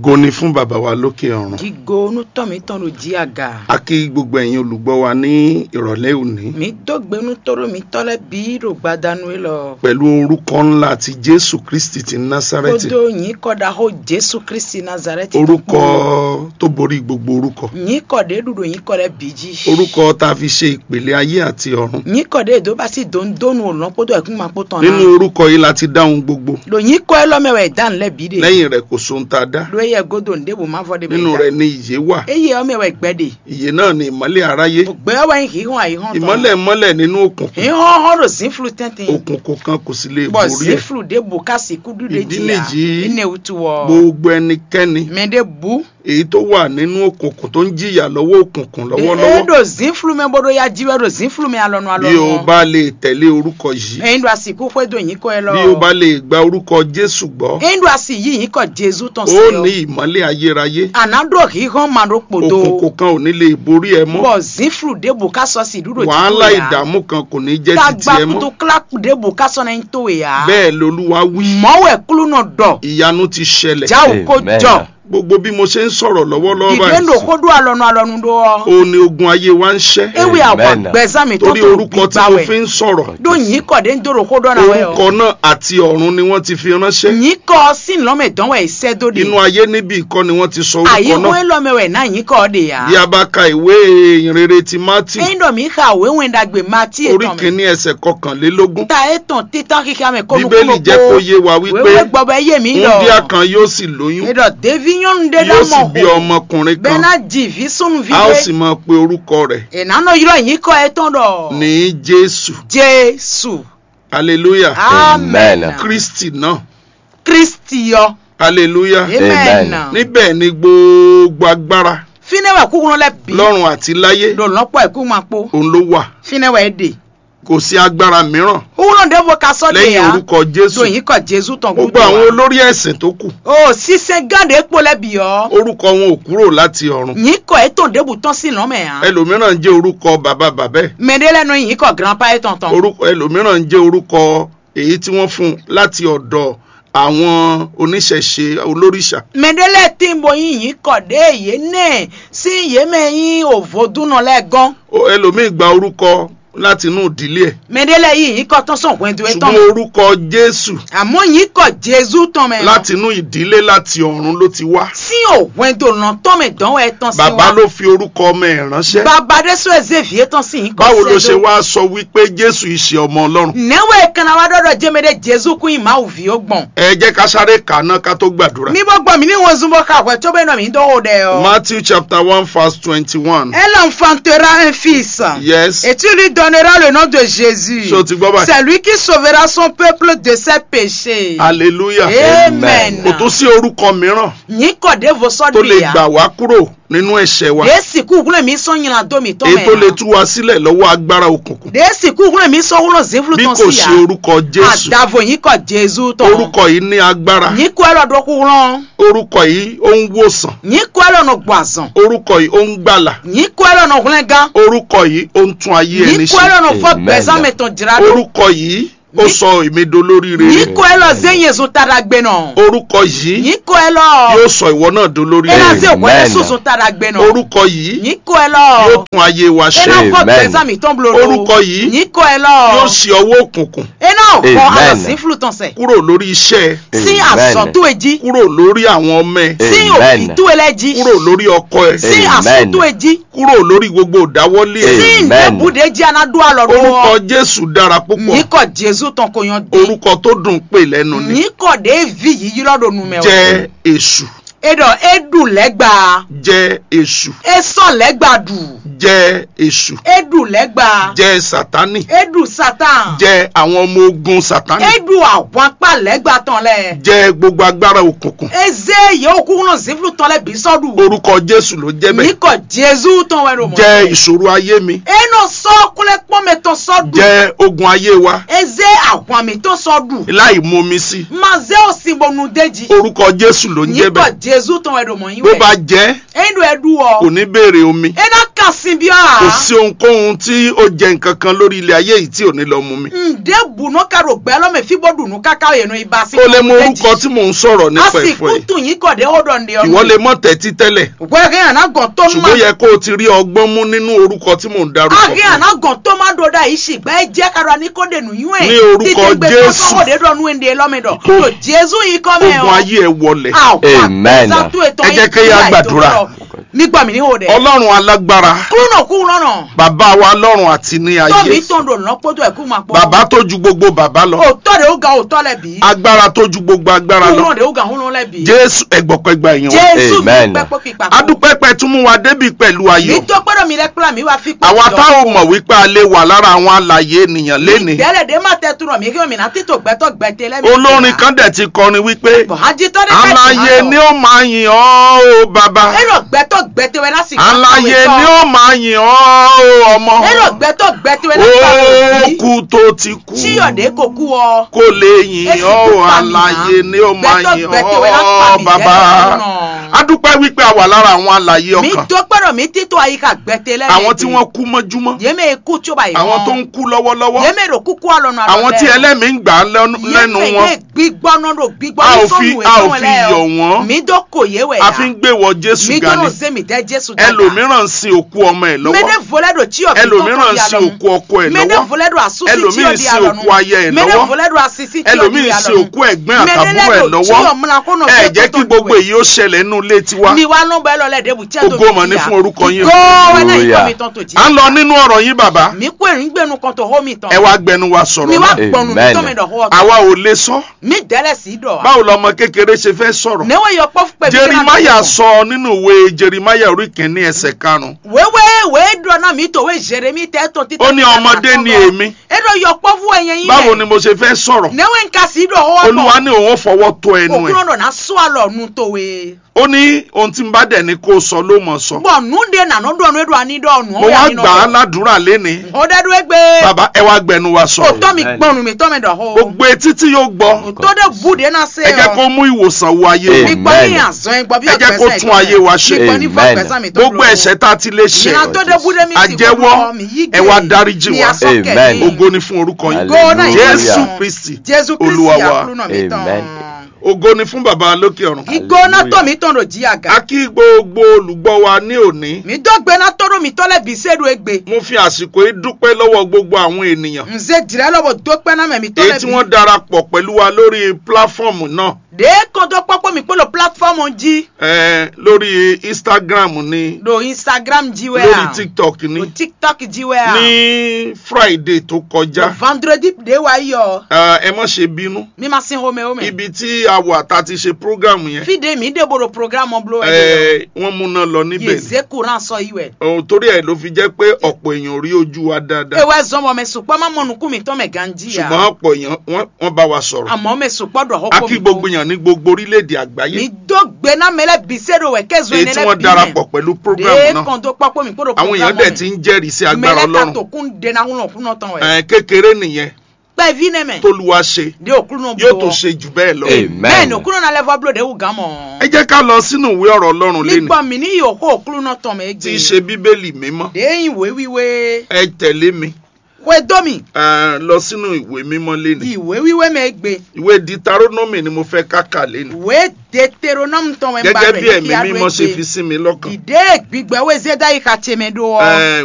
ògo ni fún bàbá wa lókè ọ̀run Gigo nutɔmitɔ do dzi aga. a kí gbogbo ẹ̀yin olùgbọ́ wa ní ìrọ̀lẹ́ òní Mi dɔgbe nutɔɖo mi tɔ lɛ bi ɖo gbadanue lɔ. pẹ̀lú orúkọ ńlá ti jésù kristi ti násárẹ́tì Kodo nyi kɔ da ho Jesu Kristi Nazareti. orúkọ tó borí gbogbo orúkọ Nyi kɔ de ɖuɖo nyi kɔ ɖe bi dzi. orúkọ tá a fi ṣe ìpèlè ayé àti ọ̀run Nyi kɔ de do basi dondonu olɔ kpodo ɛkuma kpotɔ nínú na. orúkọ yìí la ti dáhùn gbogbo Lo nyi kɔ ɛlɔ mɛ wɛ dan lɛ bi de. lẹ́yìn rẹ̀ kò sóhun tá a dá Lo eye godo ndebo ma fɔ de bɛ nínú da. rẹ̀ ni ìyè wà Eye ɔmɛ wɛ gbɛ de. ìyè náà ni ìmọ́lẹ̀ aráyé Ògbɛ wɛ yi hɔn ayi hɔn tɔ. ìmọ́lẹ̀ mọ́lẹ̀ nínú òkùnkùn Ihɔn hɔn do zinflu tɛntɛn. òkùnkùn kan kò sì lè bɔn borí ẹ̀ zinflu de bo kasi kudu de Ìdí jia nìyí, ene wutu wɔ gbogbo ẹnikẹ́ni mɛ de bu èyí tó wà nínú òkùnkùn tó ń jìyà lọ́wọ́ òkùnkùn e lọ́wọ́lọ́wọ́ do zinflu mɛ bɔdɔ ya jiwɛ do zinflu mɛ alɔnu bí o alɔnu bá lè tẹ̀lé orúkɔ yìí eyin do asi kókó do yin kɔ yɛ lɔ bí o bá lè gba orúkọ jésù gbọ́ eyin do asi yi yin kɔ jesu tɔn ó si ní yɔ ìmọ́lẹ̀ ayérayé ana do hihɔn ma do kpodo òkùnkùn kan ò ní lè borí ẹ mọ́ bɔn zinflu de bo ka sɔ si dudo wàhálà ya ìdààmú kan kò ní jẹ́ títí tagba ẹ mọ́ kutu kila de bo ka sɔ na yin to ya bẹ́ẹ̀ lolúwa wí mɔwɛ kulu nɔ dɔ ìyanu ti ṣẹlẹ̀ jawo ko Amen. jɔ gbogbo bí mo ṣe ń sọ̀rọ̀ lọ́wọ́lọ́wọ́ dìde do báyìí ko do alɔnu alɔnu do ó ní ogun ayé wa ń ṣẹ́ ewi Amen. àwọn gbẹ̀zámi tó torí tó orúkọ tí mo fi gbígbáwẹ̀ ń sọ̀rọ̀ do yìí kọ̀ dé ń dòrò kó dọ́nà wẹ̀ orúkọ ọ́ náà àti ọ̀run ni wọ́n ti fi ránṣẹ́ yìí kọ́ sí lọ́mẹ̀ dánwẹ̀ iṣẹ́ dóde inú ayé níbi ìkọ́ ni wọ́n ti sọ àyè orúkọ náà wọ́n lọ́mẹ̀wẹ̀ náà yìí kọ́ de yá bí a bá ka ìwé ìrere ti mátì ẹ̀yin dọ̀ mí ka òwe wọn dàgbé máa tí orí ètò mi kìíní ẹsẹ̀ kọkànlélógún ta ètò títàn kíkà mi kó bíbélì jẹ́ kó yé wa wípé wéwé gbọ́bẹ̀ yé mi lọ wúndíá kan yóò sì lóyún ẹ̀dọ̀ dévi yọ̀nù dé yóò sì dámọ̀ bí ọmọkùnrin bẹ́ẹ̀ kan náà jì fi sunu fi a ó dé sì máa pe orúkọ rẹ̀ ìnáná yìí yìí kọ́ ẹ tán dọ̀ ní jésù jésù hallelujah amen Amen. kristi náà kristi yọ hallelujah amen Amen. níbẹ̀ ni gbogbo agbára finẹwẹ kúkúrú lẹ bí lọ́run àti láyé lọlọpọ ẹkú máa po òun ló wà finẹwẹ èdè kò sí agbára mìíràn kúkúrú ndébo ka sọ de lẹ́yìn ya orúkọ jésù lóyìn kọ jésù tán gbogbo àwọn olórí ẹ̀sìn tó kù o sísẹ gánde epo lẹbi yọ orúkọ wọn ò kúrò láti ọ̀run yìí kọ ètò ndébu tán sí lọmọ yà ẹlòmíràn ń jẹ́ orúkọ bàbá bàbá ẹ̀ mẹdẹlẹnu yìí kọ grandpa ẹ tán tán orúkọ ẹlòmíràn ń jẹ́ orúkọ èyí tí wọ́n fún un láti ọ̀dọ̀ àwọn oníṣẹ̀ṣe olóríṣà mẹdẹlẹ tí ń bọ yìí yìí kọ dé èyí náà sí yémẹyìn òvodúnà lẹgán Ó- ẹlòmíì gba orúkọ láti inú ìdílé ẹ̀ mẹdẹlẹ yìí yìí kọ tán sàn pẹ̀ntù ẹ tán ṣùgbọ́n orúkọ jésù àmọ́ yìí kọ jésù tán mẹ láti inú ìdílé láti ọ̀run ló ti wá sí òwìn dòrò tán mẹ dánwò ẹ tán sí bàbá wa ló fi orúkọ ọmọ ẹ̀ ránṣẹ́ bàbá dé sọ ẹzẹ fìyẹ tán sí yìí kọ báwo ló ṣe sẹdó. wá sọ wípé jésù ìṣe ọmọ ọlọ́run nẹ́wọ̀ ìkànnà wa dọ́dọ̀ jẹ́mẹ́dẹ́ jésù kún ìmá òfin ó gbọ̀n. ẹ jẹ́ ká sáré kà á ná ká tó gbàdúrà mi bọ́ gbọ́n mi ní wọn zunbọ́ kàwé tó bẹ́ẹ̀ náà mi dánwò dẹ̀ ọ́. matthew chapter one verse twenty-one elle enfantera un fils. yes et tu lui donneras le nom de Jésus. ṣé o ti gbọ́ báyìí c'est lui qui sauvera son peuple de ses péchés. hallelujah amen. kò tó sí orúkọ mìíràn yín kọ̀ dé vos tó sọ́dún lè ìyá. gbà wá kúrò nínú ẹ̀ṣẹ̀ wa dèsì kúkúrẹ́ mi sọ yìnyín àdó mi tọ́ èyí tó lè mẹ́rin. tú wa sílẹ̀ lọ́wọ́ agbára òkùnkùn dèsì kúkúrẹ́ mi sọ wúlò zéfúlù bí tán kò sí ṣe ya. orúkọ jésù àdàbò yín kọ̀ jésù tán. orúkọ yìí ní agbára yín kọ́ ẹ lọ́dọ̀ kúrán. orúkọ yìí ó ń wòsàn yín kọ́ ẹ lọ́nà gbàzàn. orúkọ yìí ó ń gbàlà yín kọ́ ẹ lọ́nà húnlẹ́gán. orúkọ yìí ó ń tún ayé ẹni yín kọ́ ẹ ṣe lọ́nà fọ́ Amen. gbẹ̀sán mẹ́tàn jìrà dó. orúkọ yìí ó sọ èmi dolóríire yín kọ́ ẹ lọ zẹ́yìn èso tara gbẹ náà. orúkọ yìí yín kọ́ ẹ lọ. yóò sọ ìwọ náà dolóríire ẹ náà sì wọlé Amen. sùsùn tara gbẹ náà. orúkọ yìí yín kọ́ ẹ lọ. yóò tún ayé wa ẹ ṣe náà fọ́ Amen. gbẹ̀sán mi tán buloro. Orúkọ yìí yín kọ́ ẹ lọ. yóò ṣe ọwọ́ òkùnkùn ẹ náà kọ́ Amen. àlọ́sí flutọ̀sẹ̀. kúrò lórí iṣẹ́ ẹ sí Amen. àsọ̀tò èjì. kúrò lórí àwọn ọmọ ẹ sí Amen. òfìtú ẹlẹ́jì. kúrò lórí ọkọ ẹ sí Amen. àsọ̀tò èjì. kúrò lórí gbogbo ìdáwọ́lé ẹ sí Amen. ìdẹ́bùdé jí anadó àlọ́dún orúkọ wọn. jésù dára púpọ̀ yín kọ́ jésù tán kò yan dé. orúkọ tó dùn pè lẹ́nu ni yín kọ́ dé vi yìí lọ́dọ̀ nu mẹ́wàá. jẹ́ èṣù edo edu lẹ́gbàá. jẹ́ èṣù esàn lẹ́gbàdù. jẹ́ èṣù edu lẹ́gbàá. jẹ́ sátánì edu satan. jẹ́ àwọn ọmọ ogun sátánì edu àwọn apá lẹ́gbàá tán lẹ̀. jẹ́ gbogbo agbára òkùnkùn eze yòó kúkú náà ziflu tán lẹ̀ bí sọ́dù. orúkọ jésù ló jẹ́ bẹ́ẹ̀ níkọ̀ jésù tán wẹ̀ ló mọ̀. jẹ́ ìṣòro ayé mi eno sọ́kúnlẹ̀ pọ́nmi tán sọ́dù. jẹ́ ogun ayé wa eze àwọn àmì tán sọ́dù. láì mú omi sí maze òsínbọnú déjì. orúkọ jésù ló ń jẹ́ níkọ̀ bẹ́ẹ̀ jésù tán wẹ̀ ló mọ̀ yín bó wẹ̀. bá jẹ́ enu edu kò ọ. ní béèrè omi ena tán sí bí kò a. sí ohunkóhun tí ó jẹ nǹkan kan lórí ilé ayé yìí tí ò ní lọ mú mi. ǹdẹ́ bùnú karo gbẹ́ lọ́mọ fi bọ́ dùnú káká yẹnu ibà sí. ó lè mú orúkọ tí mò ń sọ̀rọ̀ a nípa sì ẹ̀fọ́ yìí kútù yín kọ̀dé ọ̀dọ̀ ǹdẹ́ ọ̀nù. ìwọ lè mọ̀ tẹ́tí tẹ́lẹ̀ gbẹ́gẹ́ àná gàn tó má. ṣùgbọ́n ó yẹ kó o ti rí ọgbọ́n mú nínú orúkọ tí mò ń darúkọ agé fún àná gàn tó má dọ̀dà yìí sì gbẹ́ jẹ́ karo ní kó dènù yún ẹ̀. Ní orúkọ Jésù. títí gbé tó dé lọ́mẹdọ̀. tó jésù yìí kọ́ mẹ́ ogun ayé ẹ wọlẹ̀ Amen. Ẹ jẹ́ kí a gbàdúrà. nígbà mi ní o dẹ̀. ọlọ́run alágbára kúrú náà kúrú náà. bàbá wa lọ́run àti ní tómi ayé tó ń dò lọ́nà pójú ẹ̀ kú máa pọ̀. bàbá tó ju gbogbo bàbá lọ òótọ́ de ó ga òótọ́ lẹ̀ bí. agbára tó ju gbogbo agbára kúrú lọ náà de ó ga hún lẹ̀ bí. jésù ẹgbọ̀pẹ̀gbà èèyàn wa jésù mi Amen. pẹ́ pọ́ pípa. adúpẹ́pẹ́ tún mú wa débi pẹ̀lú mi ayọ̀ tó gbọ́dọ̀ mi lẹ́kúrà mi wá fi pé. àwa táwọn mọ̀ wípé a lè wà lára àwọn alàyè ènìyàn lénìí ìdẹ́lẹ̀ dé má tẹ turọ̀ mi kí omi náà títò gbẹ́tọ̀ gbẹ́tẹ̀ lẹ́mi. olórin kan dẹ̀ ti kọrin wípé bọ̀hájí tọ́ dé alàyè ni ó máa yìn ọ́ o bàbá èrò gbẹ́tọ̀ gbẹ́tẹ̀ wẹ́ lásìkò. alàyè ni ó máa yìn ọ́ o ọmọ èrò gbẹ́tọ̀ gbẹ́tẹ̀ wẹ́ lásìkò. ó kú tó ti kú chíyọ̀dé kò kú ọ. kó lè yìn Èsì ọ́ o kú pa mi alàyè náà. ni ó máa Gbẹ́tọ̀ yìn gbẹ́tẹ̀ wẹ́ lásìkò ọ́ mi bàbá lẹ́nu náà. adúpẹ́ wípé a wà lára àwọn alàyè mi ọkàn tó gbọ́dọ̀ mi títò àyíká gbẹ́tẹ̀ lẹ́mi. àwọn tí wọ́n kú mọ́júmọ́ yéme kú tí ó bá yìí àwọn tó ń kú lọ́wọ́lọ́wọ́ yéme rò kúkú àlọ́nà àwọn tí ẹlẹ́mìí ń gbà á lẹ́nu lẹ́nu wọn yéme gbígbọ́ náà ló gbígbọ́ A ò ní fi- sọ́nù a ò ẹ̀sán fi ẹlẹ́ yọ̀ wọ́n. mi dó kò yé wẹ̀ a fi ń gbé wọ jésù mi gani dó ṣe mi tẹ́ jésù dada ẹlòmíràn ń sin òkú ọmọ ẹ̀ lọ́wọ́ mene voledo tí o fi ẹlòmíràn ń sin òkú ọkọ ẹ̀ mene lọ́wọ́ voledo asusi tí o ẹlòmíì di sin alọ́nu òkú aya ẹ̀ mene lọ́wọ́ voledo asisi tí o ẹlòmíì di ń sin alọ́nu òkú ẹ̀gbọ́n àtàbúrò ẹ̀ lọ́wọ́ ẹ jẹ́ kí gbogbo èyí ó ṣẹlẹ̀ nínú ilé tiwa mi wa ló bẹ́ẹ̀ lọ lẹ́dẹ̀ bù tí a tó Ògo mà ní fún orúkọ yín. góòwẹ́ náà Hallelujah. ikọ̀ mi tán tó jí à ń lọ nínú ọ̀rọ̀ yín bàbá mi kó erin gbẹnu kan tó hó mi tán ẹ wá gbẹnu wa mi sọ̀rọ̀ wá náà gbọ̀nù mi Amen. tó mi dọ̀ hó àwa ò lè sọ mi dẹ́lẹ̀ sí dọ̀ wa báwo lọmọ kékeré ṣe fẹ́ sọ̀rọ̀ níwọ̀ yọ pọ́ pẹ̀lú jerimaya sọ nínú ìwé jerimaya orí kìíní ẹsẹ̀ karùn-ún wéwé wéé dùn náà mi tòwé jeremi tẹ́ tó títí. ó ní ọmọdé ni èmi edo yọ pọ́ fún ẹ̀yẹ yín báwo ni mo ṣe fẹ́ sọ̀rọ̀ níwọ̀ nǹkan sí dọ̀ hó olúwa ní òun ó fọwọ́ tó ẹnu ẹ̀ òkúrò náà sọ àlọ́ nu tòwé. ó ní ohun tí n bá dẹ̀ ní kó sọ ló mọ̀ sọ bọ̀ nùdé nànú dọ̀nù edo àní dọ̀nù. mo wá gbà á ládùúrà lénìí ó dẹ́du ẹgbẹ́. bàbá ẹ wá gbẹnu wa ó sọ̀rọ̀ tọ́ mi Amen. gbọ́nù mi tọ́ mi dọ̀ hó. gbogbo etí tí yóò gbọ́ tó dé búdé náà ṣe ẹ jẹ́ kó mú ìwòsàn wo ayé Amen. wa mi gbọ́ ní àzán ẹ gbọ́ bí Ẹ jẹ́ kó ọ̀gbẹ́sẹ̀ tún ayé wa ṣe. mi gbọ́ ní fún Amen. ọ̀gbẹ́sẹ̀ mi tó gbogbo ẹ̀ṣẹ̀ tá a ti lè ṣe ìyá tó dé búdé mi sì àjẹ́wọ́ gbọ́ mi yí ẹ wá dáríjì mi wá. asọ́kẹ̀ Amen. mi. ògo ni fún orúkọ yín Go náà Hallelujah. jésù kristi jésù olúwa kristi wa àkúrú náà mi tán. Amen. ògo ni fún bàbá lókè ọ̀run igbóná tó mi tán ló jí àga. a kí gbogbo olùgbọ́ wa ní òní mi dọ́gbe náà tọ́rọ mi tọ́lẹ̀ bí sẹ́dọ̀ egbe. mo fi àsìkò yìí dúpẹ́ lọ́wọ́ gbogbo àwọn ènìyàn nze jìrẹ́ lọ́wọ́ dọ́pẹ́ náà mẹ́mi èyí tọ́lẹ̀ tí bí. wọ́n darapọ̀ pẹ̀lú wa lórí pláfọ́ọ̀mù náà de kọ́ńtọ́ pọ́pọ́ mi polo platform jí. eh, lórí instagram ni lo instagram jí wẹ́ lórí à. tiktok lo ni tiktok jí wẹ́ à. ní friday tó lo kọjá vendredi de wa yọ. Eh, ẹ má ṣe bínú mi ma sin home home. ibi tí a wà tá a ti ṣe program yẹn fide mi de boro programme blo ẹ̀ eh, wọ́n múná lọ níbẹ̀ ni yèzé courant sọ yìí wẹ̀. ohun torí ẹ̀ ló fi jẹ́ pé ọ̀pọ̀ èèyàn rí ojú wa dáadáa ewé zọmọ mẹ sùpọ́ má mọ̀nù kú mi tọ́ mẹ ganji ya. ṣùgbọ́n ọ̀pọ̀ èèyàn wọ́n- wọ́n bá wa sọ̀rọ̀ àmọ́ mẹ sùpọ́ dọ̀ a ọkọ kí gbogbo èèyàn ní gbogbo orílẹ̀-èdè àgbáyé mi dọ́gbe náà mẹlẹ́ bisẹ́dọ̀ wẹ̀ kẹ́zọ́ èyí tí wọ́n darapọ̀ pẹ̀lú program de náà kọ́ńtọ́ pọ́pọ́ mi kó àwọn èèyàn dẹ̀ ti ń jẹ́rìí sí agbára mẹlẹ́ ka ọlọ́run tó kún dena ńlọ kún náà tán wẹ̀. Eh, kékeré nìyẹn pẹ́ vi nẹ mẹ́ tólúwa ṣe de òkúrú náà yóò tó ṣe jù bẹ́ẹ̀ lọ. Amen. bẹ́ẹ̀ ni òkúrú náà lẹ́fọ́ blo de wù gán mọ́. ẹ jẹ́ ká lọ sínú ìwé ọ̀rọ̀ ọlọ́run lénìí nígbà mi ní yòókù òkúrú náà tán mẹ́ tí gbé. í ṣe bíbélì mímọ́ de ìwé wíwé ẹ tẹ̀lé mi wẹ́ dọ́mi eh, lọ sínú ìwé mímọ́ lénìí ìwé wíwé mẹ́ gbé. ìwé ditaronomy ni mo fẹ́ ká kà lénìí ìwé deuteronome tán wẹ́ gẹ́gẹ́ bí ẹ̀mí mímọ́ ṣe fi sí mi lọ́kàn ìdè gbígbẹ́ wẹ́ zẹ́dá yìí ka tẹ̀mẹ́ dọ́. Eh,